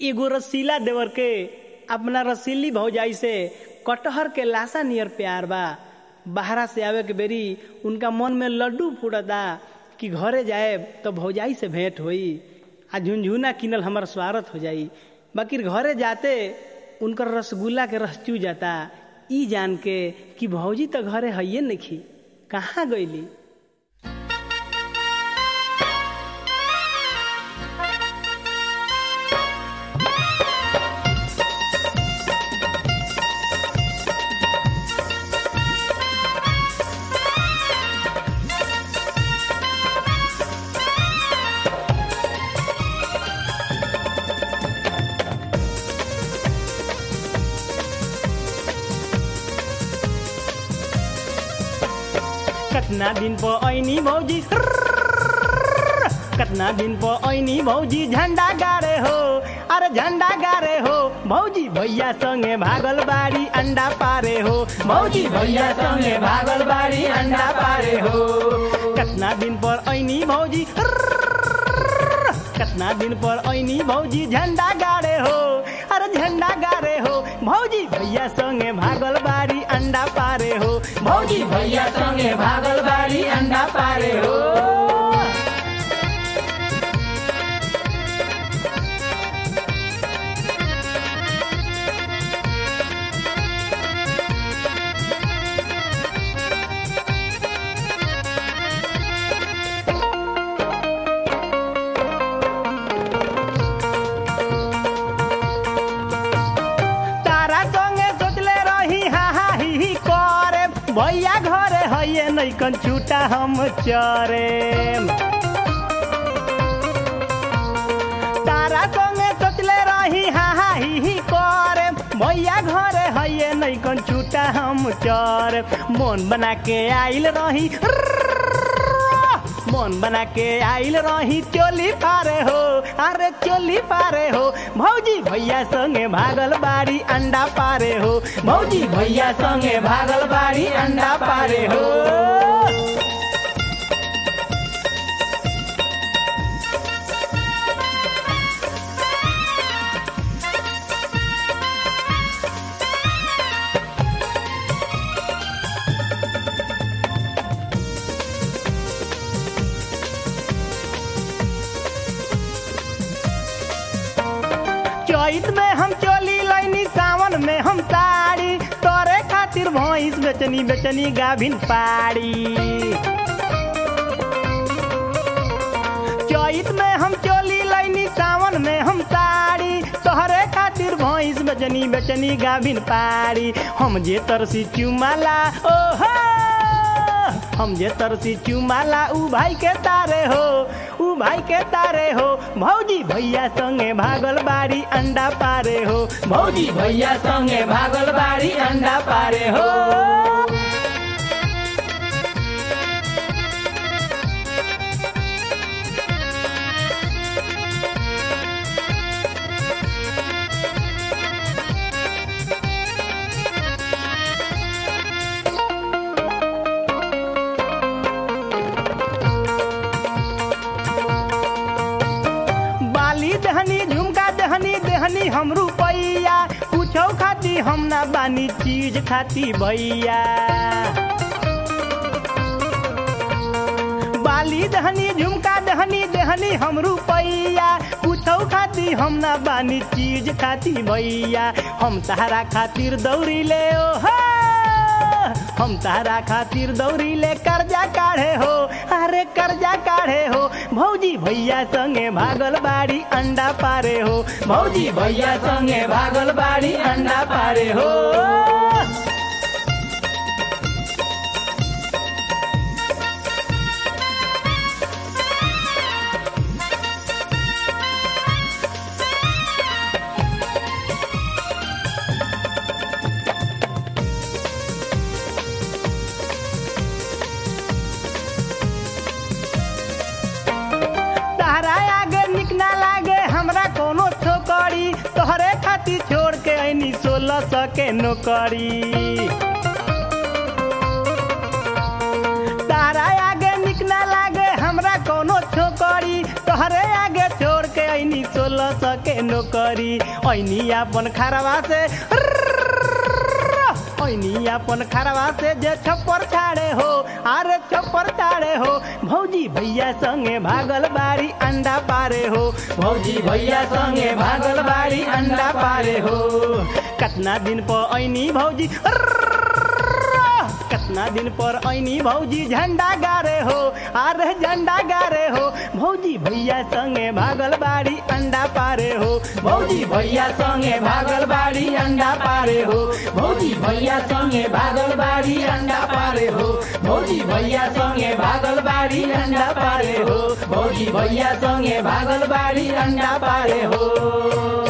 एगो रसीला देवर के अपना रसीली भौजाई से कटहर के लाशा नियर प्यार बा बाहरा से आवे के बेरी उनका मन में लड्डू फूटता कि घरे जाए तो भौजाई से भेंट होई आ झुनझुना किनल हमार स्वागत हो जाई बाकी घरे जाते उनकर रसगुल्ला के रस चू जाता ई जान के कि भौजी तो घरे हइये नखी कहाँ गईली कतना दिन पो ऐनी भौजी कतना दिन पो ऐनी भौजी झंडा गारे हो अरे झंडा गारे हो भौजी भैया संगे भागल बाड़ी अंडा पारे हो भौजी भैया संगे भागल बाड़ी अंडा पारे हो कतना दिन पर ऐनी भौजी कतना दिन पर ऐनी भौजी झंडा गाड़े हो अरे झंडा गाड़े हो भौजी भैया संगे भागल बाड़ी अंडा पारे हो भौजी भैया संगे भागल बाड़ी अंडा पारे हो तारा संगे सोचले रही हा हा ही ही करे भैया घरे हइये नैकन छूटा हम चरे तारा संगे सोचले रही हा हा ही ही करे भैया घरे हइये नैकन छूटा हम चरे मन बना के आइल रही मन बना के आइल रही चोली पारे हो अरे चोली पारे हो भौजी भैया संगे भागल बाड़ी अंडा पारे हो भौजी भैया संगे भागल बाड़ी अंडा पारे हो चैत में हम चोली लैनी सावन में हम साड़ी तोरे खातिर भैंस बेचनी बेचनी गाभिन पाड़ी चैत में हम चोली लैनी सावन में हम साड़ी तोहरे खातिर भैंस बेचनी बेचनी गाभिन पाड़ी हम जे तरसी चुमाला ओहो हम जे तरसी चुमाला ऊ भाई के तारे हो ऊ भाई के तारे हो भौजी भैया संगे भागल बाड़ी अंडा पारे हो भौजी भैया संगे भागल बाड़ी अंडा पारे हो बाली दहनी झुमका दहनी दहनी हम रुपैया कुछो खाती हम ना बानी चीज खाती भैया बाली दहनी झुमका दहनी दहनी हम रुपैया कुछो खाती हम ना बानी चीज खाती भैया हम तहरा खातिर दौड़ी ले ओ हो हम तारा खातिर दौड़ी ले कर्जा काढ़े हो अरे कर्जा काढ़े हो भौजी भैया संगे भागल बाड़ी अंडा पारे हो भौजी भैया संगे भागल बाड़ी अंडा पारे हो तारा आगे निक ना लागे हमरा कोनो छोकरी तोहरे खातिर छोड़ के ऐनी सोलह सौ के नौकरी तारा आगे निक ना लागे हमरा कोनो छोकरी तोहरे आगे छोड़ के ऐनी करी सोलह सौ के नौकरी ऐनी अपन खरवा से ऐनी अपन खरवा से जे छप्पर छाड़े हो अरे छप्पर छाड़े हो भौजी भैया संगे भागल बाड़ी अंडा पारे हो भौजी भैया संगे भागल बाड़ी अंडा पारे हो कतना दिन पर ऐनी भौजी कतना दिन पर ऐनी भौजी झंडा गारे हो अरे झंडा गारे हो भौजी भैया संगे भागल बाड़ी अंडा पारे हो भौजी भैया संगे भागल बाड़ी अंडा पारे हो भौजी भैया संगे भागल बाड़ी अंडा पारे हो भौजी भैया संगे भागल बाड़ी अंडा पारे हो भौजी भैया संगे भागल बाड़ी अंडा पारे हो